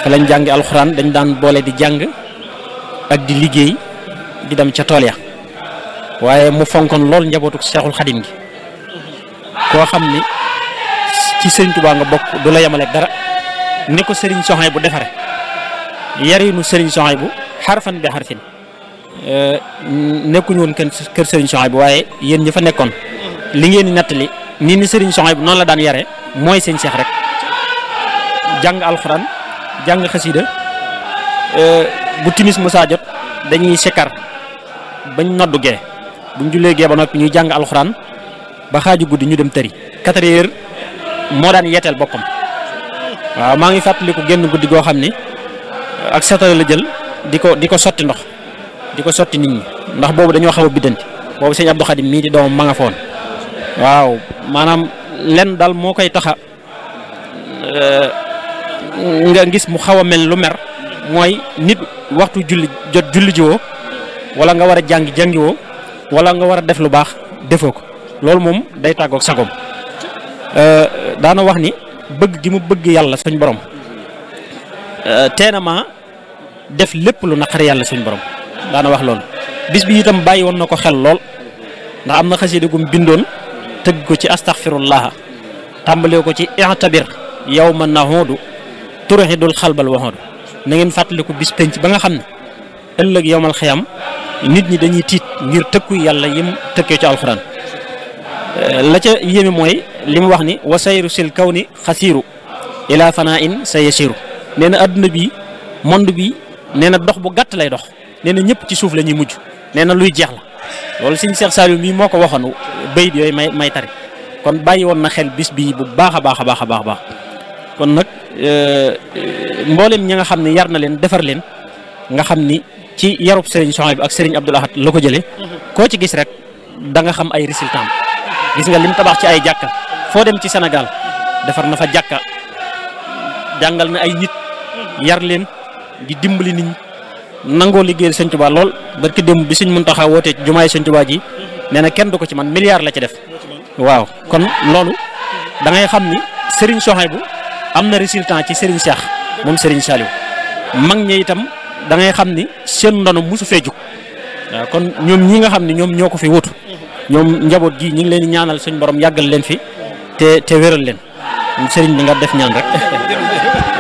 fa lañ jàngi alxuraan dañ daan boole di jàng ak di liggéey di dem ca tool ya waaye mu fonkoon lool njabootu seexul xadim gi koo xam ni ci sëriñ Tuubaa nga bokk du la yemaleeg dara ni ko sëriñ soxay bu defare yarinu sëriñ soxay bu xarfan bi xarfin nekkuñu woon kën kër sëriñ soxay bu waaye yéen ñi fa nekkoon li ngeen di nettali nii ni sëriñ soxay bu noonu la daan yare mooy sëñ seex rek jàng alxuraan jàng xasida bu timis musaa jot dañuy sikkar bañ noddu gee buñ jullee gee ba noppi ñuy jàng alxuraan ba xaaju guddi ñu dem tëri quatre heures moo daan yeeteel boppam waaw maa ngi fàttaliku génn guddi goo xam ni ak satala la jël di ko di ko sotti ndox di ko sotti nit ñi ndax boobu dañoo xaw a biddanti boobu sëñ Abdou Khadim mii di doomam ma nga foon waaw maanaam lenn daal moo koy taxa nga gis mu xaw a mel lu mer mooy nit waxtu julli jot julli jiwoo wala nga war a jàngi jàngiwoo wala nga war a def lu baax defoo ko loolu moom day tàggoog sagom daana wax ni bëgg gi mu bëgg yàlla suñ borom teena ma def lépp lu naqari yàlla suñ borom daana wax loolu bis bi itam bàyyi woon na ko xel lool ndax am na xasida gum bindoon tëgg ko ci astaghfirullah tàmbalee ko ci i'tabir yawma nahudu turhidul xalbal waxoodu na ngeen fàttaliku bis penc ba nga xam ne ëllëg yowmal xiyam nit ñi dañuy tiit ngir tëkku yàlla yim tëkkee ci alxuraan la ca yéeme mooy li mu wax ni wa sayru sil kaw ni xasiiru ila fanaa in sa yasiru nee na adduna bi monde bi nee na dox bu gàtt lay dox nee na ñëpp ci suuf la ñuy mujj nee na luy jeex la loolu sëñ Cheikh Saliou mii moo ko waxoon bayit yooyu may may tari kon bàyyi woon na xel bis bii bu baax a baax a baax a baax kon nag mboolem ñi nga xam ne yar na leen defar leen nga xam ni ci yarub Serigne Souhaïbou ak Serigne Abdoul Ahad la ko jëlee koo ci gis rek da nga xam ay résultats gis nga lim tabax ci ay jàkka foo dem ci Sénégal defar na fa jàkka jàngal na ay nit yar leen di dimbali nit ñi nangoo liggéeyal Sëñ Tuubaa lool barki démb bi Sëñ Muntaxa wootee ci jumaay Sëñ Tuubaa ji nee na kenn du ko ci man milliard la ci def waaw kon loolu da ngay xam ni Serigne Souhaïbou am na résultat ci Serigne Cheikh moom Serigne Saliou mag ñi itam da ngay xam ni seen ndono mosu fee jug waaw kon ñoom ñi nga xam ne ñoom ñoo ko fi wutu ñoom njaboot gi ñu ngi leen di ñaanal suñ borom yàggal leen fi te te wéral leen Serigne bi nga def ñaan rek.